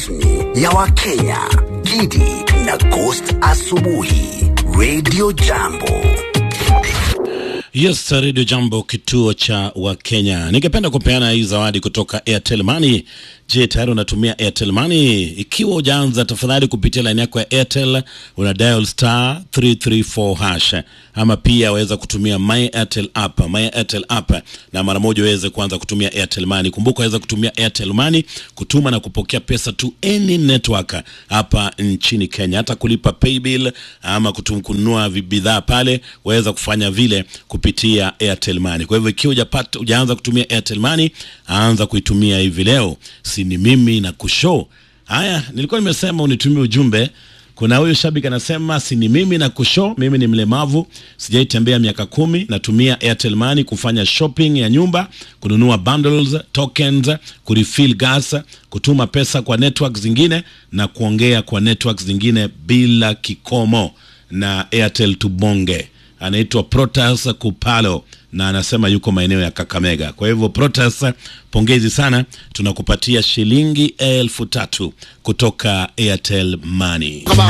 ya Wakenya, Gidi na Ghost Asubuhi, Radio Jambo. Yes, Radio Jambo, kituo cha Wakenya. Ningependa kupeana hii zawadi kutoka Airtel Money. Je, tayari unatumia Airtel Money? Ikiwa hujaanza, tafadhali kupitia line yako ya Airtel una dial star 334 hash, ama pia waweza kutumia My Airtel app, My Airtel app, na mara moja uweze kuanza kutumia Airtel Money. Kumbuka waweza kutumia Airtel Money kutuma na kupokea pesa to any network hapa nchini Kenya, hata kulipa paybill ama kutum, kununua bidhaa pale, waweza kufanya vile kupitia Airtel Money. Kwa hivyo ikiwa hujapata hujaanza kutumia Airtel Money, anza kuitumia hivi leo. Si ni mimi na kushow. Haya, nilikuwa nimesema unitumie ujumbe. Kuna huyu shabiki anasema si ni mimi na kushow, mimi ni mlemavu, sijaitembea miaka kumi, natumia Airtel Money kufanya shopping ya nyumba, kununua bundles, tokens, kurefill gas, kutuma pesa kwa network zingine na kuongea kwa network zingine bila kikomo na Airtel Tubonge anaitwa Protas Kupalo na anasema yuko maeneo ya Kakamega. Kwa hivyo Protas, pongezi sana, tunakupatia shilingi elfu tatu kutoka Airtel Money.